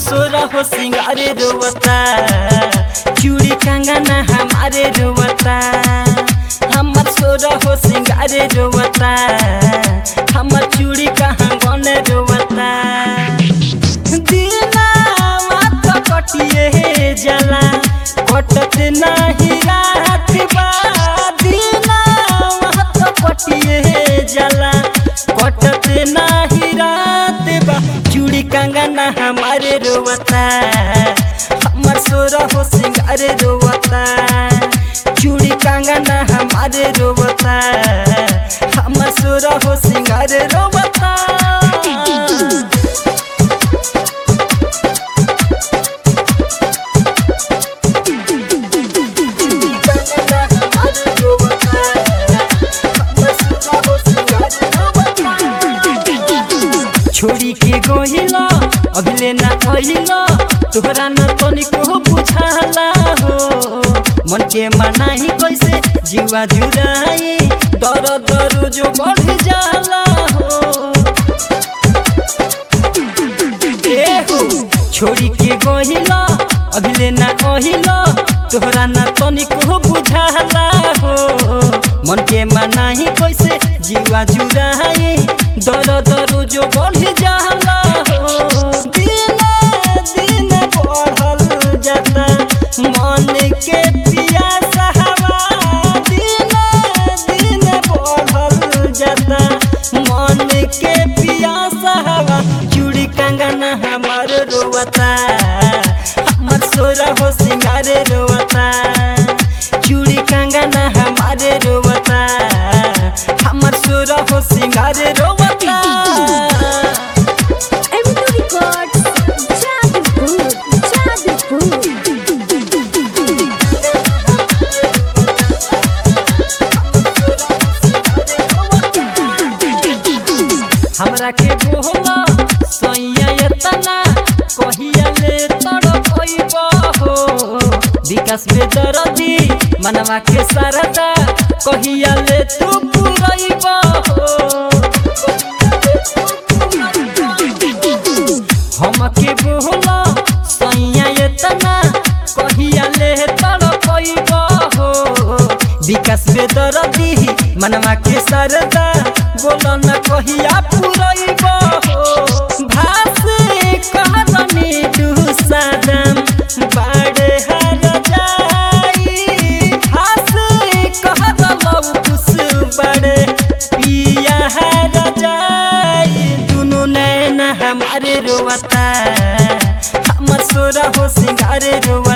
सोरा हो सिंगारे रोवता चूड़ी कंगना हमारे रोवता हमर सोरा हो सिंगारे रोवता हमर चूड़ी कहाँ गने रोवता दिनावा तो कटिए जला कटत नाही रात बा दिनावा तो कटिए जला कटत नाही रात बा चूड़ी कंगना हमारे रोवता हमर सोरा हो सिंगारे रोवता चूड़ी कंगना हमारे रोवता हमर सोरा हो सिंगारे रोवता छोड़ी के गोहिला अभिले ना कहिला तोहरा न तनिको बुझाला हो मन के मनाही कैसे जीवा जुराई दर दर जो बढ़ जाला हो ए हो छोड़ी के गोहिला अभिले ना कहिला तोहरा न तनिको बुझाला हो मन के मनाही कैसे जीवा जुराई दर दर जो बढ़ जाला हो दिन दिन बढ़ल जाता मन के पियासा हवा दिन दिन बढ़ल जाता मन के पियासा हवा चूड़ी कंगना हमार रोवता हमर सोरा हो सिंगारे रोवता चूड़ी कंगना हमारे रोवता हमर सोरा हो सिंगारे रोवता M2 Records, Jadipur, Jadipur. हमरा के बोहला सैया एतना कहिया ले तड़पइब हो विकास बेदरदी मनवा के सरदा कहिया ले तू पुरइब हो हम के बोहला सैया एतना कहिया ले तड़पइब हो विकास बेदरदी मनवा के सरदा बोल न कहिया पुरइब हो भास कहनी दुसादम बाड़े हर जाई भास कहत लौकुस बड़े पिया हर जाई दुनु नैन हमारे रोवता हमर सोरा हो सिंगारे रोवता